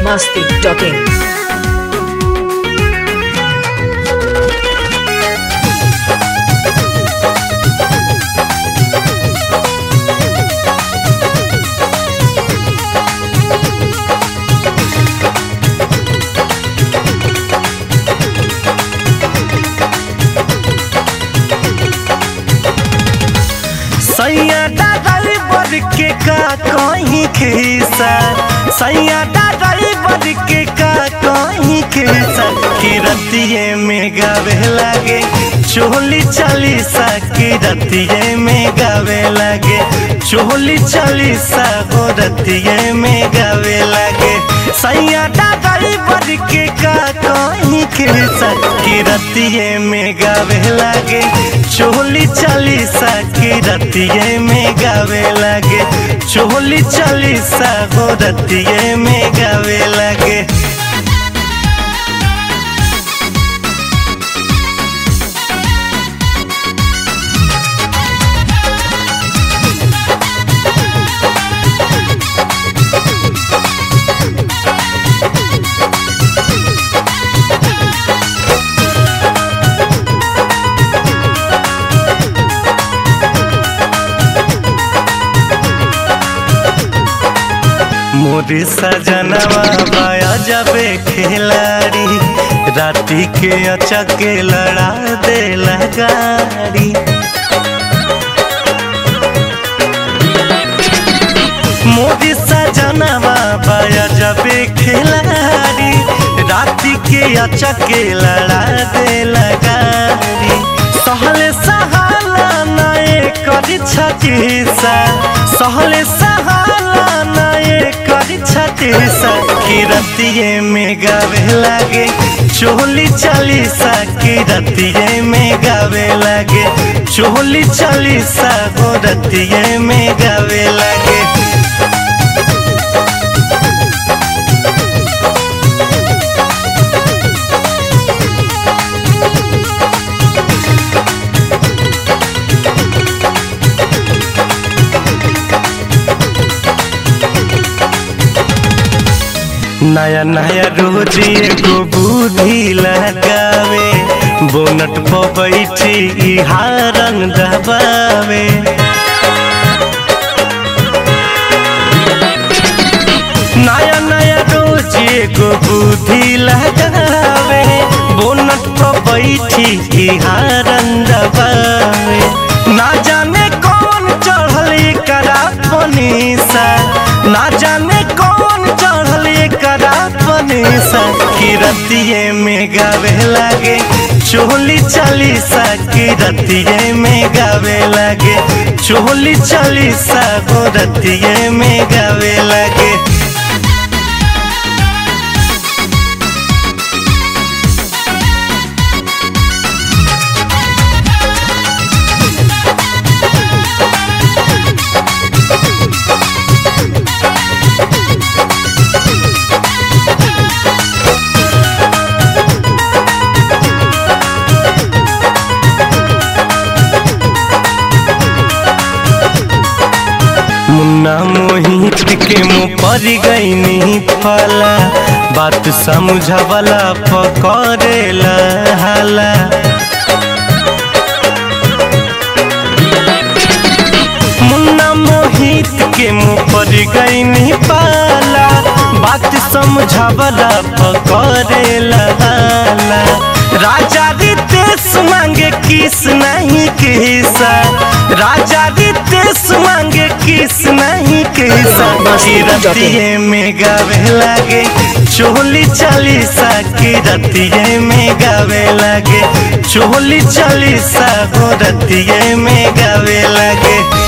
masti.in. सैया driver के का कहीं खिसा सैया ड्राइवर के का कहीं खिसा किरतिए में गावे लागे चोली चालीसा किरतिए में गावे लागे चोली चालीसा हो रतिए में गावे लागे सैया ड्राइवर के का कहीं खिसा किरतिए में गावे लागे चोली चालीसा किरतिए में गावे लागे चोली चालीसा हो रतिए में गावे लागे मोरी सजनवा बाया जबे खिलाड़ी राती के अचके लड़ा दे गाड़ी मोदी सजनवा बाया जबे खिलाड़ी राती के अचके लड़ा दे गाड़ी सहले सहाला नए करी छतीसा सहले सहाला नए करी छतीसा किरतिए में गावे लागे चोली चालीसा किरतिए में गावे लागे चोली चालीसा गोरतिए में गावे लागे नया नया रोज एगो बुद्धि लगावे बोनट पर बैठी ई हारन दबावे नया नया रोज एगो बुद्धि लगावे बोनट पर बैठी ई हारन दबावे ना जाने कौन चढ़ल करा पनीसा ना जाने कौन चढ़ल करा पनीसा किरतिए में गावे लागे चोली चालीसा किरतिए में गावे लागे चोली चालीसा गोरतिए में गावे लागे मुन्ना मोहित के मुँह पर गई फला बात समझवला पकड़ेला हाला मुन्ना मोहित के मुँह पर गई पाला बात समझवला पकड़ेला हाला राजा रितेश मांगे किस नहीं किसा राजा रितेश मांगे किस नहीं किसा किरतिए में गावे लागे चोली चालीसा किरतिए में गावे लागे चोली चालीसा गोरतिए में गावे लागे